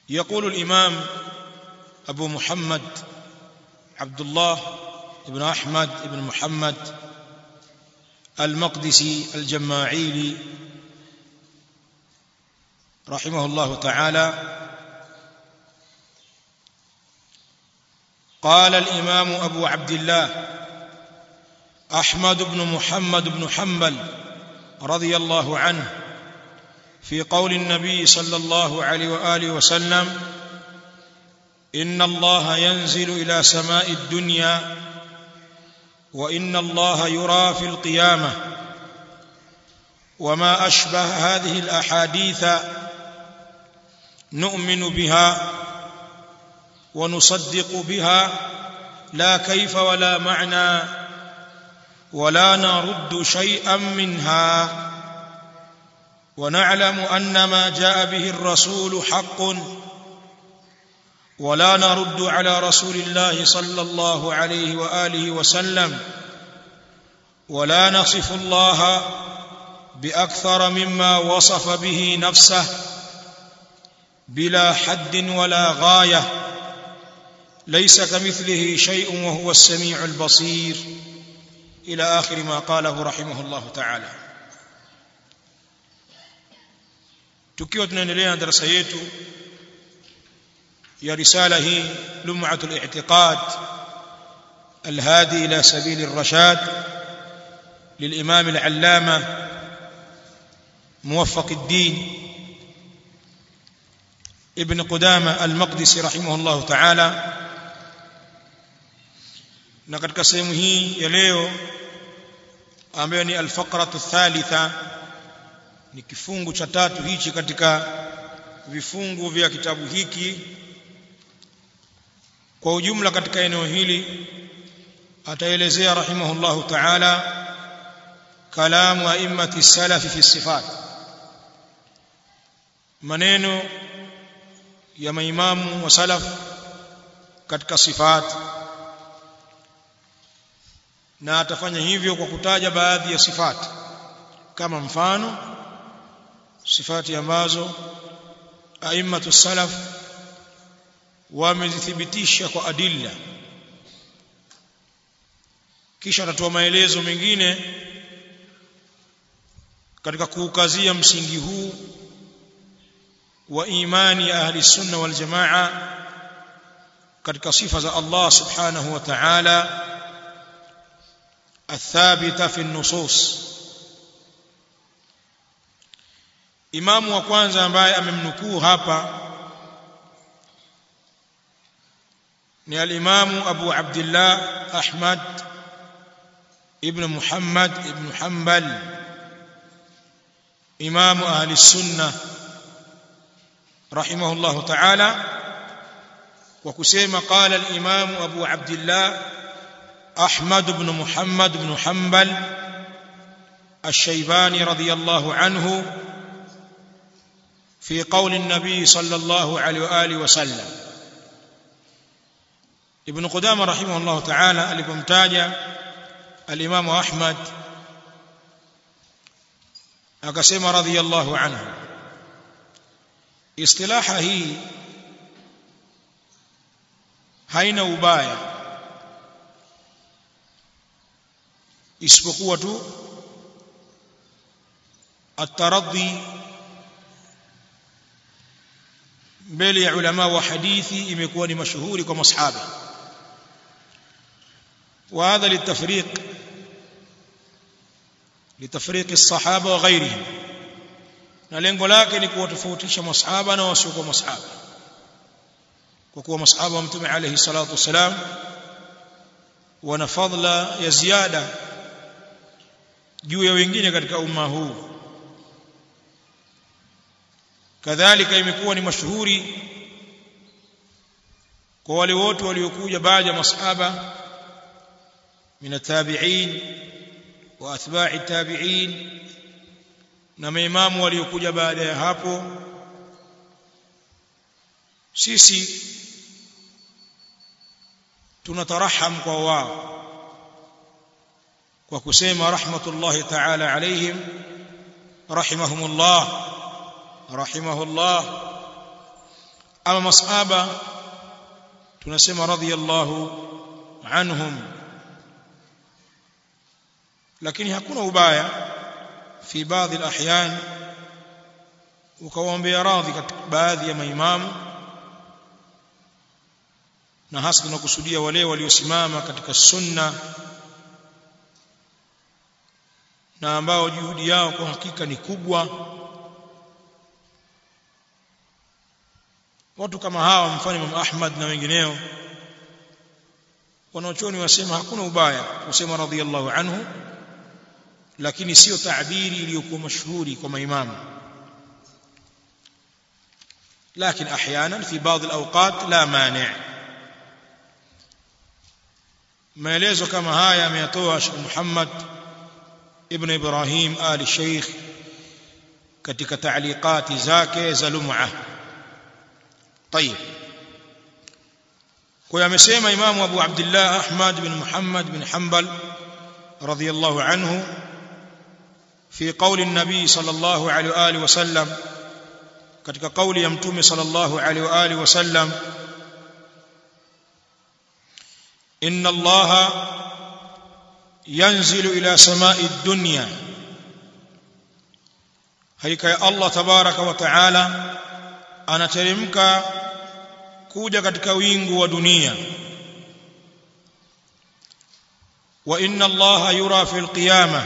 يقول الإمام أبو محمد عبد الله بن أحمد بن محمد المقدسي الجماعيلي رحمه الله تعالى قال الإمام أبو عبد الله أحمد بن محمد بن حنبل رضي الله عنه في قول النبي صلى الله عليه وآله وسلم إن الله ينزل إلى سماء الدنيا وإن الله يرى في القيامة وما أشبه هذه الأحاديث نؤمن بها ونصدق بها لا كيف ولا معنى ولا نرد شيئا منها ونعلم أن ما جاء به الرسول حق ولا نرد على رسول الله صلى الله عليه وآله وسلم ولا نصف الله بأكثر مما وصف به نفسه بلا حد ولا غاية ليس كمثله شيء وهو السميع البصير إلى آخر ما قاله رحمه الله تعالى tukiwa tunaendelea na darasa yetu ya risala hii lum'atu al-i'tiqad الهادي إلى سبيل الرشاد للإمام العلامة موفق الدين ابن قدامة المقدسي رحمه الله تعالى na katika sehemu hii ya leo ambayo ni alfaqratu thalitha ni kifungu cha tatu hichi katika vifungu vya kitabu hiki kwa ujumla katika eneo hili ataelezea rahimahullahu ta'ala kalamu a'immati salafi fi sifat maneno ya maimamu wa salaf katika sifat na atafanya hivyo kwa kutaja baadhi ya sifati kama mfano sifati ambazo a'immatu salaf wamezithibitisha kwa adilla kisha atatoa maelezo mengine katika kuukazia msingi huu wa imani ya ahli sunna wal jamaa katika sifa za Allah subhanahu wa ta'ala الثابته في النصوص imamu wa kwanza ambaye amemnukuu hapa ni al-imamu Abu Abdullah Ahmad ibn Muhammad ibn Hanbal imamu ahli sunna rahimahullah ta'ala wa kusema qala al-imamu Abu Abdullah أحمد بن محمد بن حنبل الشيباني رضي الله عنه في قول النبي صلى الله عليه وآله وسلم ابن قدامة رحمه الله تعالى alipomtaja الإمام أحمد akasema radhiyallahu anhu istilaha hii haina ubaya isipokuwa tu ataradhi mbele ya ulama wa hadithi imekuwa ni mashuhuri kwa masahaba وهذا للتفريق لتفريق الصحابه وغيرهم na lengo lake ni kuwatofautisha masahaba na wasiokuwa masahaba kwa kuwa masahaba wa mtume alayhi salatu wasalam wana fadla ya ziada juu ya wengine katika umma huu kadhalika imekuwa ni mashuhuri kwa wale wote waliokuja baada ya masahaba min atabi'in wa atba'i tabi'in na maimamu waliokuja baada ya hapo sisi tunataraham kwa wao kwa kusema rahmatullahi ta'ala alaihim rahimahumullah rahimahullah ama masahaba tunasema radhiyallahu anhum lakini hakuna ubaya fi baadhi alahyan ukawaombea radhi katika baadhi ya maimamu na hasa tunakusudia wale waliosimama katika sunna na ambao juhudi yao kwa hakika ni kubwa watu kama hawa mfano Imam Ahmad na wengineo wanaochoni wasema hakuna ubaya kusema radhiallahu anhu lakini sio taabiri iliyokuwa mashuhuri kwa maimamu لكن احيانا في بعض الاوقات لا مانع maelezo kama haya ameyatoa Sheikh Muhammad ibn Ibrahim Ali Sheikh katika taaliqati zake za Lum'a طيب kwa amesema Imam Abu Abdullah Ahmad bin Muhammad bin Hanbal radiyallahu anhu في قول النبي صلى الله عليه واله وسلم katika kauli ya mtume sallallahu alaihi wa alihi wasallam inna allaha yanzilu ila samai dunya hakika ya allah tabaraka wa taala anateremka kuja katika wingu wa dunia wa inna allaha yura fi alqiyamah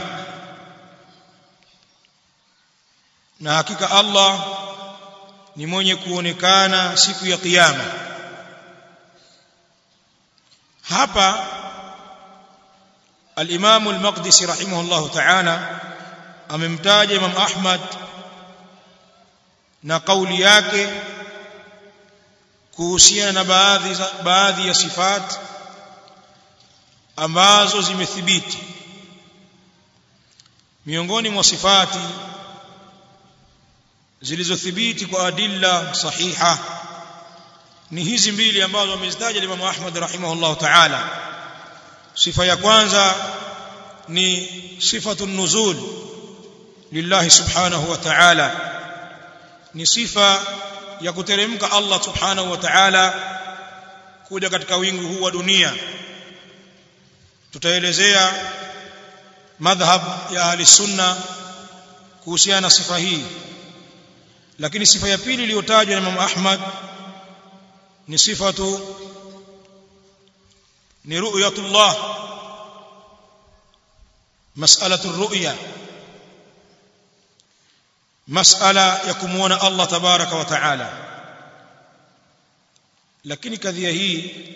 na hakika allah ni mwenye kuonekana siku ya kiyama hapa al-Imam al-Maqdisi rahimahullah ta'ala amemtaja Imam Ahmad na kauli yake kuhusiana na baadhi baadhi ya sifat ambazo zimethibiti miongoni mwa sifati zilizothibiti kwa adilla sahiha ni hizi mbili ambazo amezitaja Imam Ahmad rahimahullah ta'ala sifa ya kwanza ni sifatu nuzul lillahi subhanahu wa ta'ala ni sifa ya kuteremka Allah subhanahu wa ta'ala kuja katika wingu huu wa dunia tutaelezea madhhab ya ahli sunna kuhusiana na sifa hii lakini sifa ya pili iliyotajwa na Imam Ahmad ni sifatu ni ru'yatullah mas'alatu ru'ya mas'ala ya kumuona Allah tabaraka wa taala lakini kadhia hii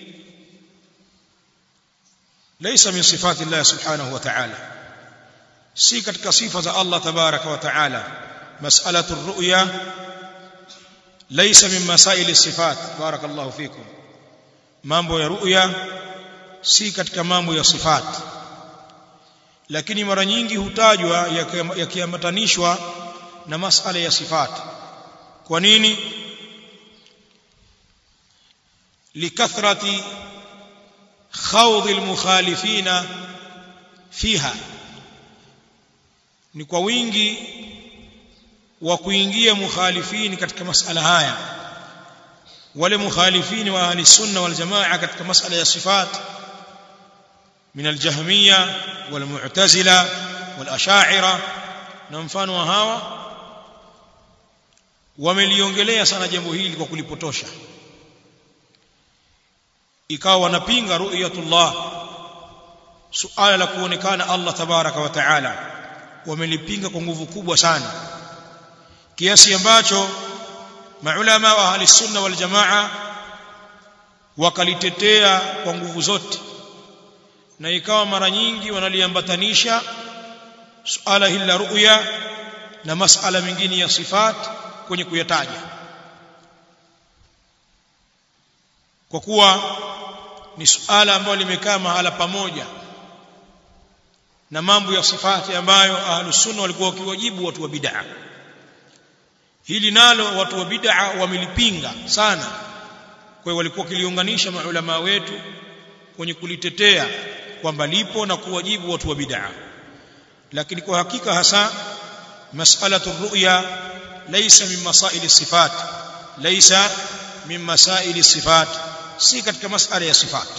ليس من صفات الله سبحانه وتعالى si katika sifa za Allah tabaraka wa taala مسألة الرؤيا ليس من مسائل الصفات بارك الله فيكم mambo ya ru'ya si katika mambo ya sifat lakini mara nyingi hutajwa yakiambatanishwa na masala ya sifat kwa nini likathrati khawd almukhalifina fiha ni kwa wingi wa kuingia mukhalifini katika masala haya wale mukhalifini wa ahli sunna wal jamaa katika masala ya sifat min aljahmiya wal mu'tazila wal ash'ira na mfano wa hawa wameliongelea sana jambo hili kwa kulipotosha ikawa wanapinga ru'yatullah suala la kuonekana Allah tabaraka wa taala wamelipinga kwa nguvu kubwa sana kiasi ambacho maulama wa ahli sunna wal jamaa wakalitetea kwa nguvu zote na ikawa mara nyingi wanaliambatanisha suala hili la ru'ya na masala mengine ya sifat kwenye kuyataja kwa kuwa ni suala ambalo limekaa mahala pamoja na mambo ya sifati ambayo ahlus sunna walikuwa wakiwajibu watu wa bid'ah hili nalo watu wa bid'a wamelipinga sana kwa hiyo walikuwa kiliunganisha maulama wetu kwenye kulitetea kwamba lipo na kuwajibu watu wa bid'a lakini kwa hakika hasa mas'alatu ru'ya laysa min masail sifat laysa min masaili sifat si katika masala ya sifat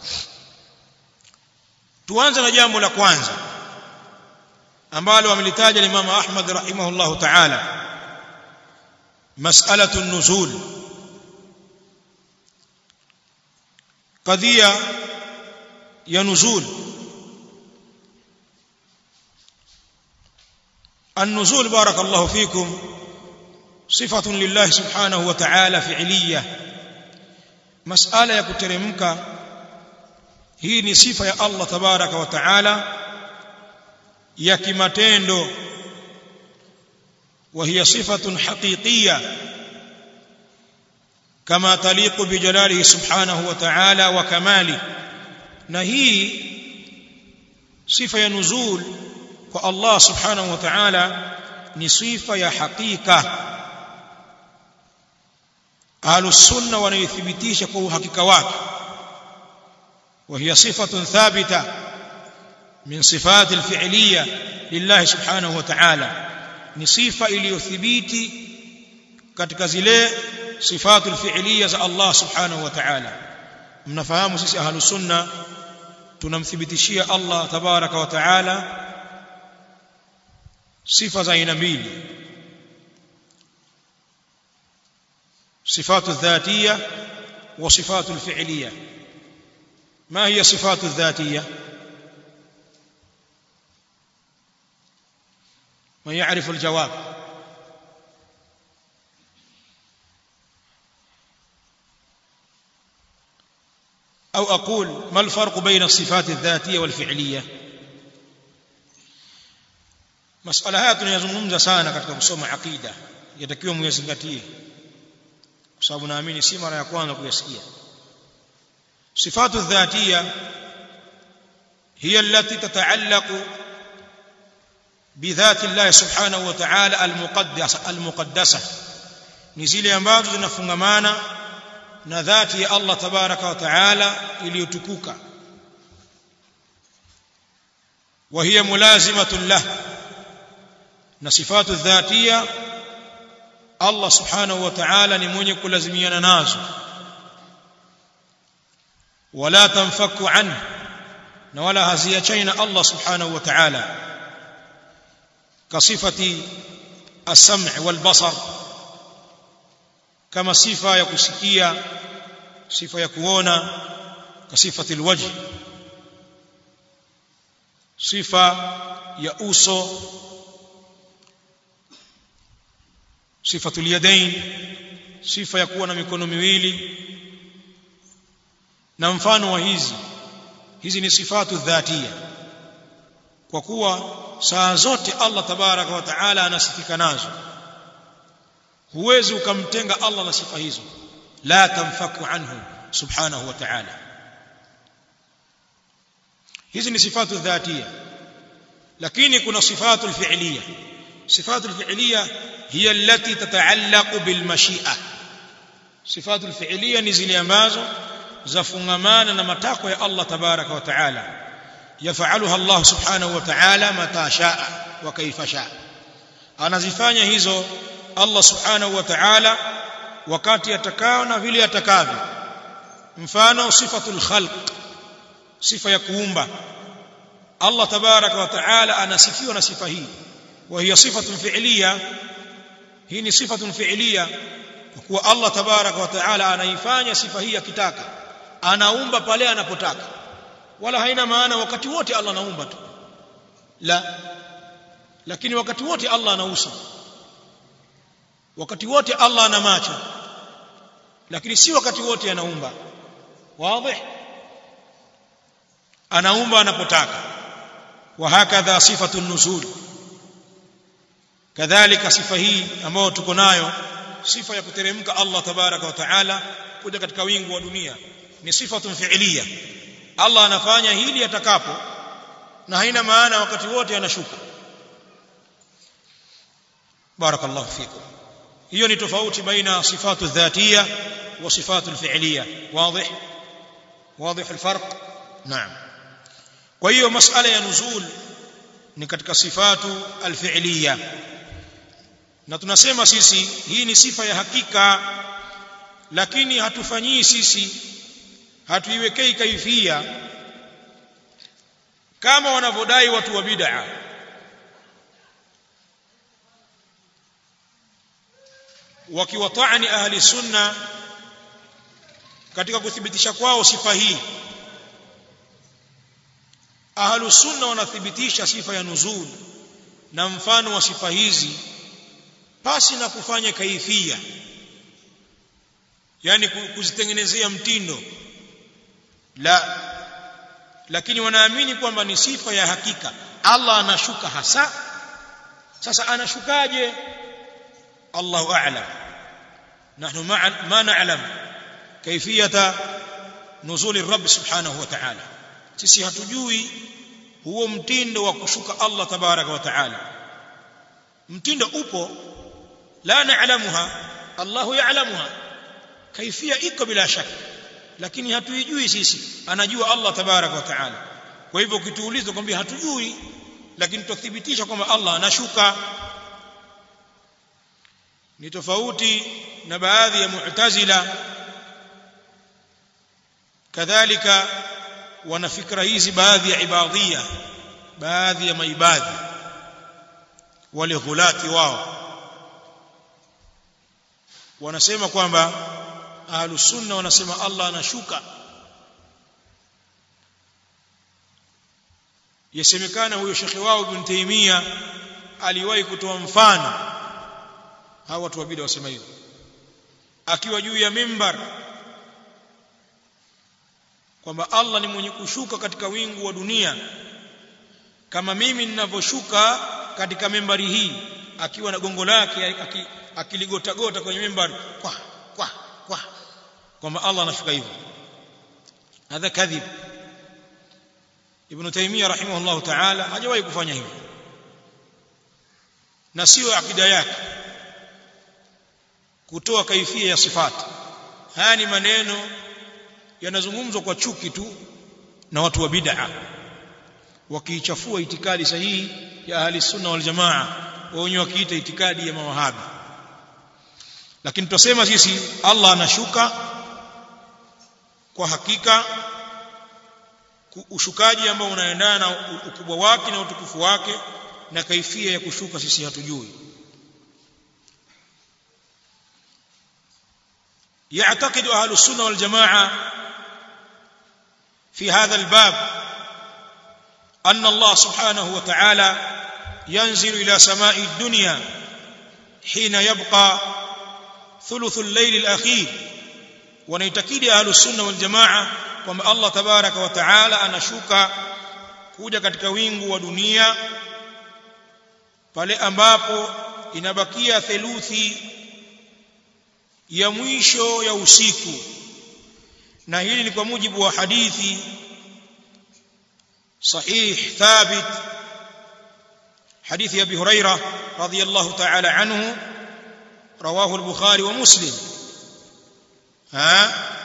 tuanze na jambo la kwanza ambalo amelitaja Imam Ahmad rahimahullah ta'ala mas'alatu an-nuzul qadhiya ya nuzul النزول بارك الله فيكم صفة لله سبحانه وتعالى فعلية مسألة يكترمك hii ni sifa ya Allah tabaraka wa taala ya kimatendo وهي صفة حقيقية كما تليق بجلاله سبحانه وتعالى وكماله na hii sifa ya nuzul kwa Allah subhanahu wa ta'ala ni sifa ya hakika ahlus sunna wanaithibitisha kwa uhakika wake وهي صفة ثابتة من صفات الفعلية لله سبحانه وتعالى ni sifa iliyothibiti katika zile sifatu alfi'liya za Allah subhanahu wa ta'ala mnafahamu sisi ahlus sunna tunamthibitishia Allah tabaraka wa ta'ala sifa za aina mbili sifatu dhatiyya wa sifatu alfi'liyya ما هي صفات الذاتية من يعرف الجواب أو أقول ما الفرق بين الصفات الذاتية والفعلية مسألة haya tunayazungumza sana katika kusoma aqida yatakiwa muyazingatie kwa sababu naamini si mara ya kwanza kuyasikia صفات الذاتية هي التي تتعلق بذات الله سبحانه وتعالى المقدسة المقدسة نزيل ambazo zinafungamana na dhati ya Allah tabaraka wa taala iliyotukuka وهي ملازمة له na sifatu الذاتية Allah subhanahu wa ta'ala ni mwenye kulazimiana nazo ولا تنفك عنه ولا هزيتين الله سبحانه وتعالى كصفة السمع والبصر كما صفة يكسكية صفة يكوونا كصفة الوجه صفة يأوسو صفة اليدين صفة يكون مكون miwili na mfano wa hizi hizi ni sifatu dhatia kwa kuwa saa zote Allah tabaraka wa taala anasifika nazo huwezi ukamtenga Allah na sifa hizo la tamfaku anhu subhanahu wa ta'ala hizi ni sifatu dhatia lakini kuna sifatu alfi'liya sifatu alfi'liya hiya allati tata'allaqu bilmashi'a sifatu alfi'liya ni zile ambazo zafungamana na matakwa ya Allah tabaraka wa taala yafaluha Allah subhanahu wa ta'ala mata shaa wa kaifa shaa anazifanya hizo Allah subhanahu wa ta'ala wakati atakao na vile atakavyo mfano sifatul khalq sifa ya kuumba Allah tabaraka wa ta'ala anasifiwa na sifa hii wa hiya sifatun fi'liya hii ni sifatun fi'liya kwa kuwa Allah tabaraka wa ta'ala anaifanya sifa hii akitaka anaumba pale anapotaka wala haina maana wakati wote Allah anaumba tu la lakini wakati wote Allah anausa wakati wote Allah ana macho lakini si wakati wote anaumba wazi anaumba anapotaka wa hakadha sifatu nuzul kadhalika sifa hii ambayo tuko nayo sifa ya kuteremka Allah tabaraka wa taala kuja katika wingu wa dunia ni sifatun fi'liya Allah anafanya hili atakapo na haina maana wakati wote anashuka barakallahu fikum hiyo ni tofauti baina sifatu dhatiya wa sifatu alfi'liya wazi واضح الفرق نعم kwa hiyo masala ya nuzul ni katika sifatu alfi'liya na tunasema sisi hii ni sifa ya hakika lakini hatufanyii sisi hatuiwekei kaifia kama wanavyodai watu wa bid'a wakiwatani ahli sunna katika kuthibitisha kwao sifa hii ahlu sunna wanathibitisha sifa ya nuzul na mfano wa sifa hizi pasi na kufanya kaifia yani kuzitengenezea mtindo la lakini wanaamini kwamba ni sifa ya hakika Allah anashuka hasa sasa anashukaje Allahu a'lam nahnu ma na'lam kaifiyata nuzuli rabb subhanahu wa ta'ala sisi hatujui huo mtindo wa kushuka Allah tabaraka wa ta'ala mtindo upo la na'lamuha Allahu ya'lamuha kaifia iko bila shaka lakini hatuijui sisi anajua Allah tabaraka wa ta'ala kwa hivyo ukituuliza kwambia hatujui lakini tuthibitisha kwamba Allah anashuka ni tofauti na baadhi ya mu'tazila kadhalika wana fikra hizi baadhi ya ibadhia baadhi ya maibadhi wale ghulati wao wanasema kwamba ahlus sunna wanasema Allah anashuka yasemekana huyo shekhi wao ibn Taymiyyah aliwahi kutoa mfano hawa watu wa bid'a wasema hivyo akiwa juu ya mimbar kwamba Allah ni mwenye kushuka katika wingu wa dunia kama mimi ninavyoshuka katika membari hii akiwa na gongo lake akiligota gota kwenye mimbari kwa kwa kwa kwamba Allah anashuka hivyo hadha kadhib ibn taymiyyah rahimahullah ta'ala hajawahi kufanya hivyo na sio akida yake kutoa kaifia ya sifati haya ni maneno yanazungumzwa kwa chuki tu na watu wa bid'a wakiichafua itikadi sahihi ya ahli sunna wal jamaa wenyewe wakiita itikadi ya mawahabi lakini tutasema sisi Allah anashuka kwa hakika ushukaji ambao unaendana na ukubwa wake na utukufu wake na kaifia ya kushuka sisi hatujui يعتقد أهل السنة والجماعة في هذا الباب أن الله سبحانه وتعالى ينزل إلى سماء الدنيا حين يبقى ثلث الليل الأخير ونيتكيد أهل السنة والجماعة kwamba Allah tabaraka wa taala anashuka kuja katika wingu wa dunia pale ambapo inabakia theluthi ya mwisho ya usiku na hili ni kwa mujibu wa hadithi sahih thabit حديث ابي هريره رضي الله تعالى عنه رواه البخاري ومسلم ها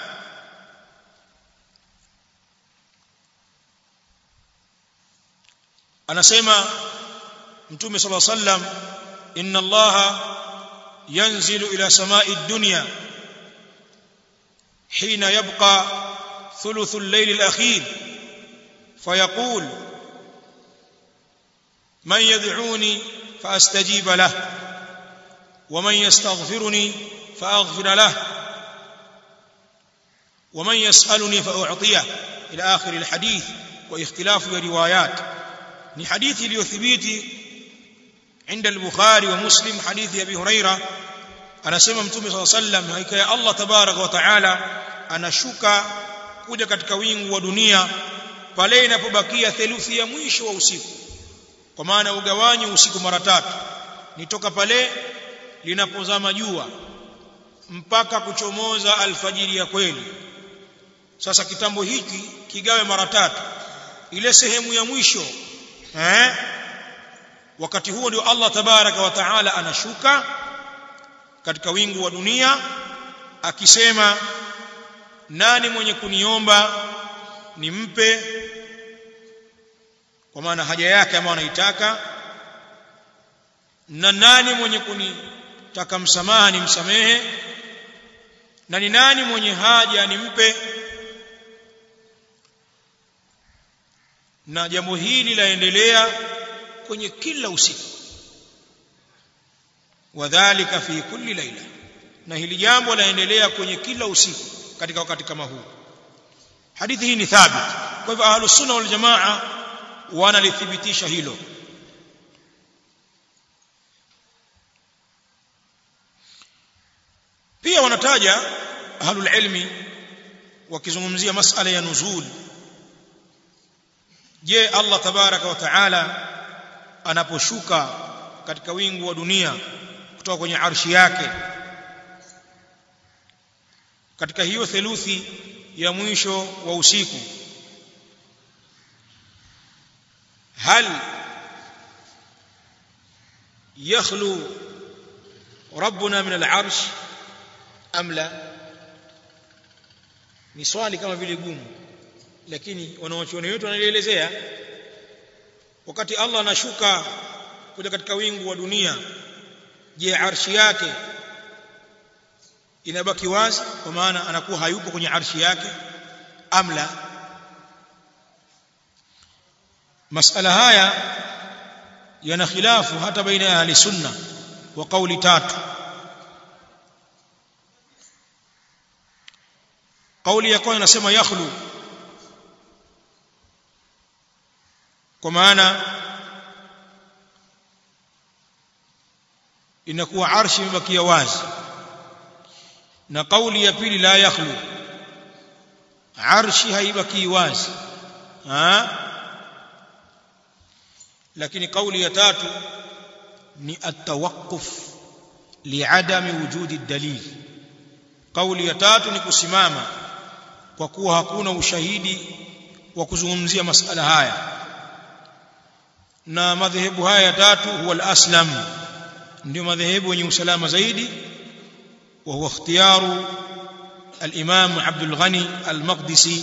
anasema mtume صلى الله عليه وسلم ان الله ينزل الى سماء الدنيا حين يبقى ثلث الليل الاخير فيقول من يدعوني فاستجيب له ومن يستغفرني فاغفر له ومن يسالني فاعطيه الى اخر الحديث واختلاف الروايات ni hadithi iliyothibiti عند البخاري ومسلم حديث ابي هريره anasema mtume صلى الله عليه وسلم hakika ya Allah tabaraka wa taala anashuka kuja katika wingu wa dunia pale inapobakia theluthi ya mwisho wa usiku kwa maana ugawanyi usiku mara tatu nitoka pale linapozama jua mpaka kuchomoza alfajiri ya kweli sasa kitambo hiki kigawe mara tatu ile sehemu ya mwisho eh wakati huo ndio Allah tabaraka wa taala anashuka katika wingu wa dunia akisema nani mwenye kuniomba nimpe kwa maana haja yake ambayo anaitaka na nani mwenye kunitaka msamaha nimsamehe na ni nani mwenye haja nimpe na jambo hili laendelea kwenye kila usiku wadhālika fi kulli laila na hili jambo laendelea kwenye kila usiku katika wakati kama huu hadithi hii ni thabit kwa hivyo ahlus sunna wal jamaa wanalithibitisha hilo pia wanataja ahlul ilmi wakizungumzia masala ya nuzul je Allah tabaraka wa taala anaposhuka katika wingu wa dunia kutoka kwenye arshi yake katika hiyo theluthi ya mwisho wa usiku hal yakhlu rabbuna min al-arsh am la ni swali kama vile gumu lakini wanawachuoni wetu wanalielezea wakati Allah anashuka kuja katika wingu wa dunia je arshi yake inabaki wazi kwa maana anakuwa hayupo kwenye arshi yake amla masala haya yana khilafu hata baina ya ahli sunna wa kauli tatu kauli ya kwanza inasema yakhlu kwa maana inakuwa arshi imebakia wazi na kauli ya pili la yakhlu arshi haibaki wazi ha lakini kauli ya tatu ni at-tawaqquf li'adami wujudi dalil kauli ya tatu ni kusimama kwa kuwa hakuna ushahidi wa kuzungumzia masala haya na madhehebu haya ya tatu huwa al-aslam ndio madhehebu yenye usalama zaidi wa huwa ikhtiyaru al-imam Abdul Ghani al-Maqdisi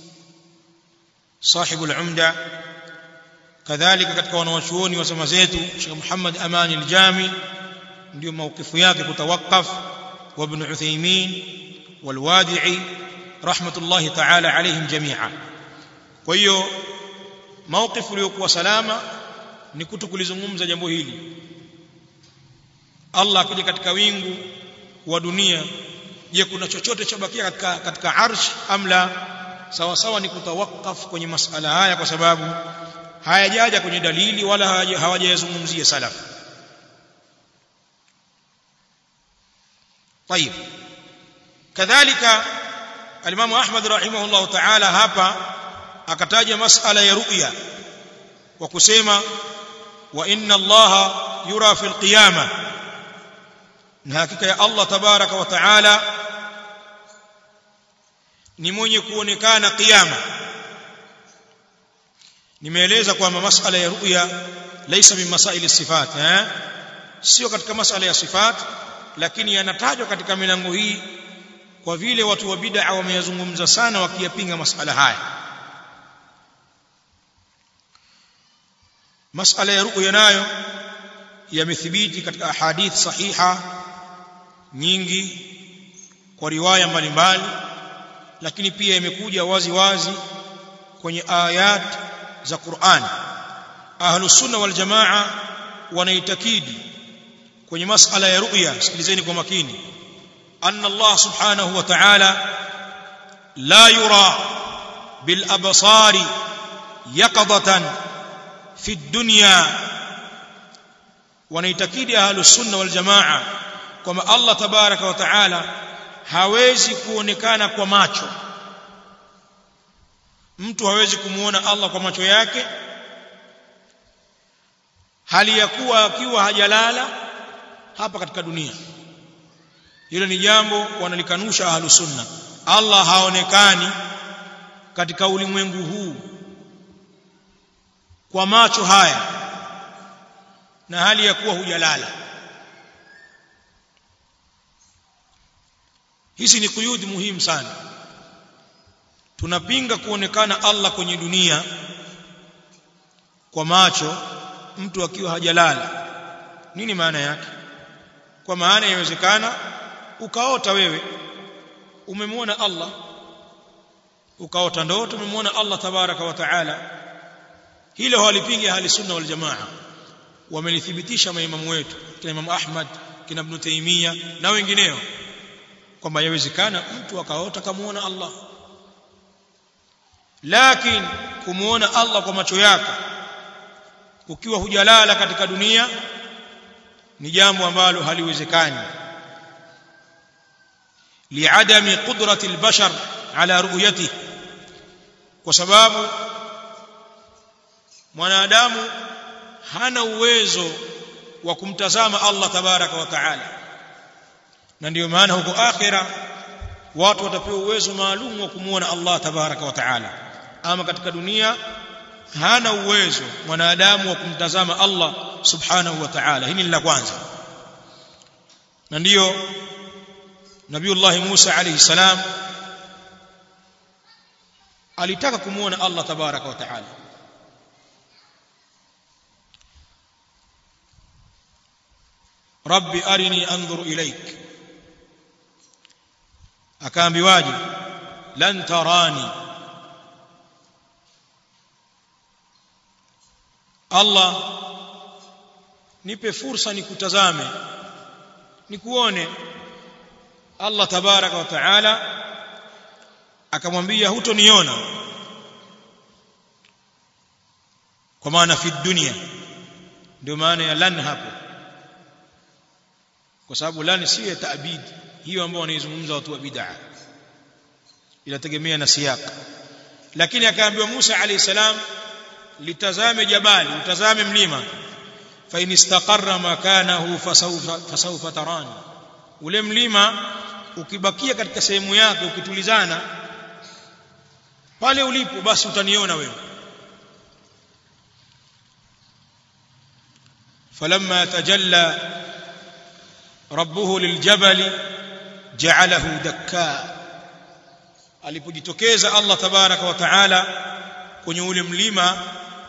صاحب العمدة كذلك katika wanawachuoni wa zama zetu Sheikh Muhammad Amani al-Jami ndio mawkifu yake kutawakaf wa Ibn Uthaymeen والوادعي رحمة الله تعالى عليهم جميعا kwa hiyo mawkifu uliokuwa salama ni kutokulizungumza jambo hili Allah akija katika wingu wa dunia je kuna chochote chabakia katika katika arsh amla sawa sawa ni kutawakaf kwenye masala haya kwa sababu hayajaja kwenye dalili wala hawajayazungumzia salaf طيب كذلك الامام احمد رحمه الله تعالى hapa akataja masala ya ru'ya kwa kusema wa inna allaha yura fil qiyamah na hakika ya Allah tabaraka wa taala ni mwenye kuonekana kiyama nimeeleza kwamba masala ya ru'ya laysa min masail sifat eh sio katika masala ya sifat lakini yanatajwa katika milango hii kwa vile watu wa bid'a wameyazungumza sana wakiyapinga masala haya masala ya ru'ya nayo yamethibiti katika ahadith sahiha nyingi kwa riwaya mbalimbali lakini pia imekuja wazi wazi kwenye ayat za Qur'an ahlus sunna wal jamaa wanaitakidi kwenye masala ya ru'ya sikilizeni kwa makini anna Allah subhanahu wa ta'ala la yura bil absari yaqadatan fi dunya wanaitakidi ahlus sunna wal jamaa kwamba Allah tabaraka wa taala hawezi kuonekana kwa macho mtu hawezi kumuona Allah kwa macho yake hali ya kuwa akiwa hajalala hapa katika dunia hilo ni jambo wanalikanusha ahlus sunna Allah haonekani katika ulimwengu huu kwa macho haya na hali ya kuwa hujalala hizi ni kuyudi muhimu sana tunapinga kuonekana Allah kwenye dunia kwa macho mtu akiwa hajalala nini maana yake kwa maana inawezekana ukaota wewe umemwona Allah ukaota ndoto umemwona Allah tabaraka wa taala hilo hawalipingi ahli sunna wal jamaa wamelithibitisha maimamu wetu kina Imam Ahmad kina Ibn Taymiyyah na wengineo kwamba yawezekana mtu akaota kamuona Allah lakini kumuona Allah kwa macho yako ukiwa hujalala katika dunia ni jambo ambalo haliwezekani liadami qudrati albashar ala ru'yatihi kwa sababu mwanadamu hana uwezo wa kumtazama Allah tabaraka wa taala na ndiyo maana huko akhira watu watapewa uwezo maalum wa kumuona Allah tabaraka wa taala ama katika dunia hana uwezo mwanadamu wa kumtazama Allah subhanahu wa ta'ala hili ni la kwanza na ndiyo nabiullah Musa alayhi salam alitaka kumuona Allah tabaraka wa ta'ala rabbi arini anzur ilaik akaambiwaje lan tarani Allah nipe fursa nikutazame nikuone Allah tabaraka wa taala akamwambia hutoniona kwa maana fi dunia ndio maana ya lan hapo kwa sababu lan si ya taabid hiyo ambayo wanaizungumza watu wa bid'a inategemea na siyak lakini akaambiwa Musa alayhi salam litazame jabali utazame mlima fa in istaqarra makanahu fasawfa fasawfa tarani ule mlima ukibakia katika sehemu yake ukitulizana pale ulipo basi utaniona wewe فلما تجلى ربه للجبل جعله دكا alipojitokeza Allah tabaraka wa taala kwenye ule mlima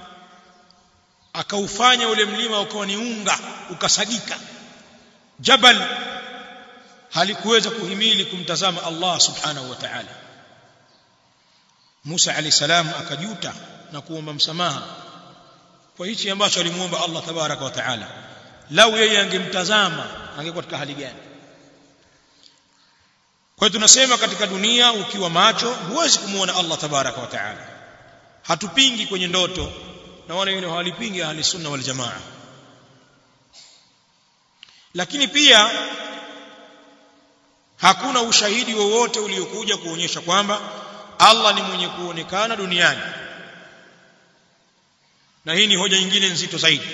akaufanya ule mlima ukawa ni unga ukasagika jabal halikuweza kuhimili kumtazama Allah subhanahu wa ta'ala Musa alayhi salam akajuta na kuomba msamaha kwa hichi ambacho alimuomba Allah tabaraka wa ta'ala lau yeye angemtazama angekuwa katika hali gani kwa hiyo tunasema katika dunia ukiwa macho huwezi kumuona Allah tabaraka wa ta'ala hatupingi kwenye ndoto na wale wengine hawalipingi ahli sunna wal jamaa lakini pia hakuna ushahidi wowote uliokuja kuonyesha kwamba Allah ni mwenye kuonekana duniani na hii ni hoja nyingine nzito zaidi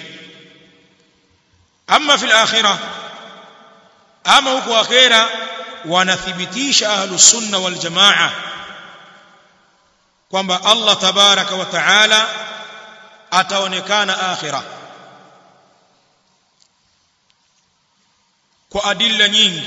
ama fil akhirah ama huko akhira wanathibitisha ahlus sunna wal jamaa kwamba Allah tabaraka wa taala ataonekana akhira kwa adilla nyingi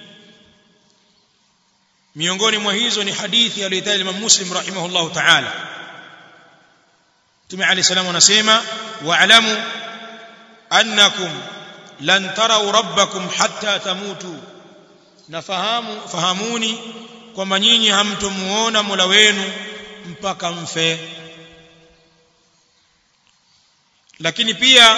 miongoni mwa hizo ni hadithi aliyotaja Imam Muslim rahimahullahu ta'ala Mtume Ali salamu anasema wa'lamu annakum lan tarau rabbakum hatta tamutu nafahamu fahamuni kwamba nyinyi hamtomuona Mola wenu mpaka mfe lakini pia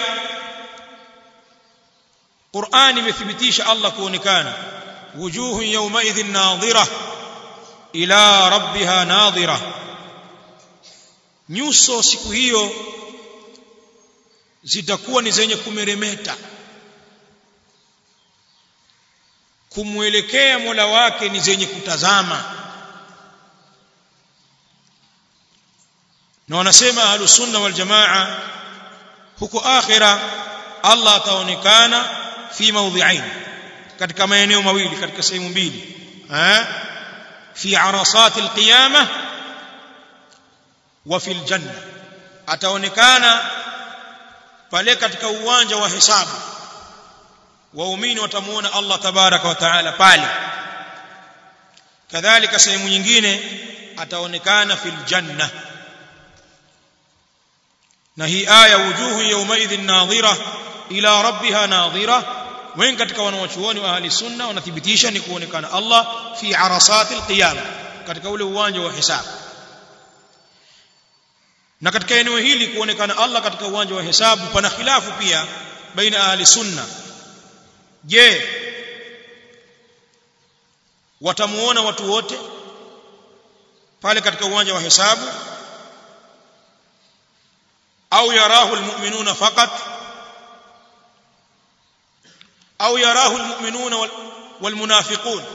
Qur'ani imethibitisha Allah kuonekana wujuhun yawmaidhin nadhira ila rabbiha nadhira nyuso siku hiyo zitakuwa ni zenye kumeremeta kumwelekea Mola wake ni zenye kutazama na wanasema ahlus sunna wal jamaa huko akhira Allah ataonekana fi mawdhi'ain katika maeneo mawili katika sehemu mbili eh fi arasat alqiyamah wa fil janna ataonekana pale katika uwanja wa hesabu waumini watamuona Allah tabaraka wa taala pale kadhalika sehemu nyingine ataonekana fil janna na hii aya wujuhu yawmaidhin nadhira ila rabbiha nadhira wengi katika wanawachuoni wa ahli sunna wanathibitisha ni kuonekana Allah fi arasati alqiyama katika ule uwanja wa hisabu na katika eneo hili kuonekana Allah katika uwanja wa hesabu pana khilafu pia baina ahli sunna je watamuona watu wote pale katika uwanja wa hesabu au yarahu almu'minuna faqat au yarahu almu'minuna walmunafiqun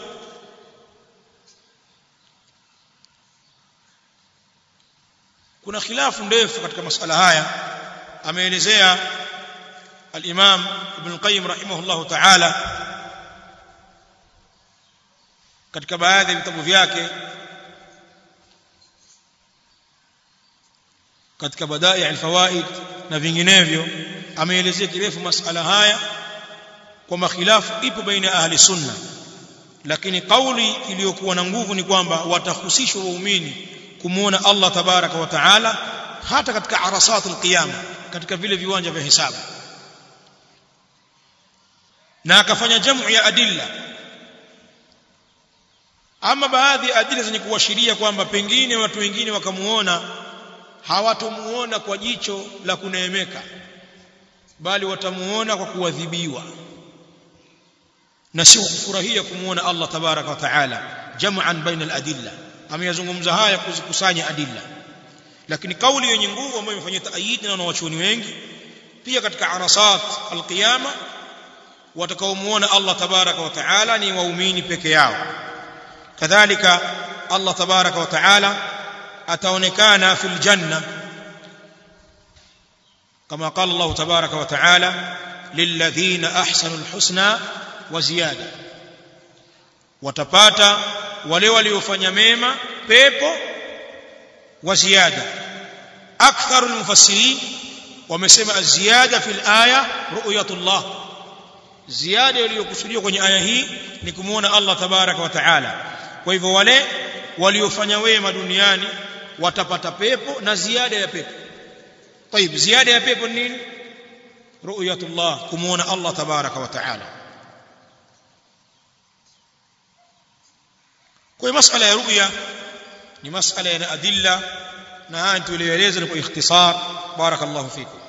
kuna khilafu ndefu katika masala haya ameelezea al-Imam Ibn al-Qayyim rahimahullah ta'ala katika baadhi ya vitabu vyake katika badai al-fawaid na vinginevyo ameelezea kirefu masala haya kwa makhilafu ipo baina ahli sunna lakini kauli iliyokuwa na nguvu ni kwamba watahusishwa waumini kumuona Allah tabaraka wa taala hata katika arasatul qiyama katika vile viwanja vya hisabu na akafanya jamu ya adilla ama baadhi ya adilla zenye kuashiria kwamba pengine watu wengine wakamuona hawatomuona kwa jicho la kuneemeka bali watamuona kwa kuadhibiwa na sio kufurahia kumuona Allah tabaraka wa taala jam'an baina al-adilla ameyazungumza haya kuzikusanya adilla lakini kauli yenye nguvu ambayo imefanywa taayid na wanawachuoni wengi pia katika arasat alqiyama watakaomuona Allah tabaraka wa taala ni waumini peke yao kadhalika Allah tabaraka wa taala ataonekana fil janna kama qala Allah tabaraka wa taala lilladhina ahsanu alhusna wa ziyada watapata wale waliofanya mema pepo wa ziada aktharul mufassirin wamesema aziyada fil aya ru'yatullah ziada iliyokusudiwa kwenye aya hii ni kumuona Allah tabaraka wa taala kwa hivyo wale waliofanya wema duniani watapata pepo na ziada ya pepo طيب ziada ya pepo nini ru'yatullah kumuona Allah tabaraka wa taala kwa masala ya ru'ya ni masala ya adilla na haya tulieleza kwa ikhtisar barakallahu fikum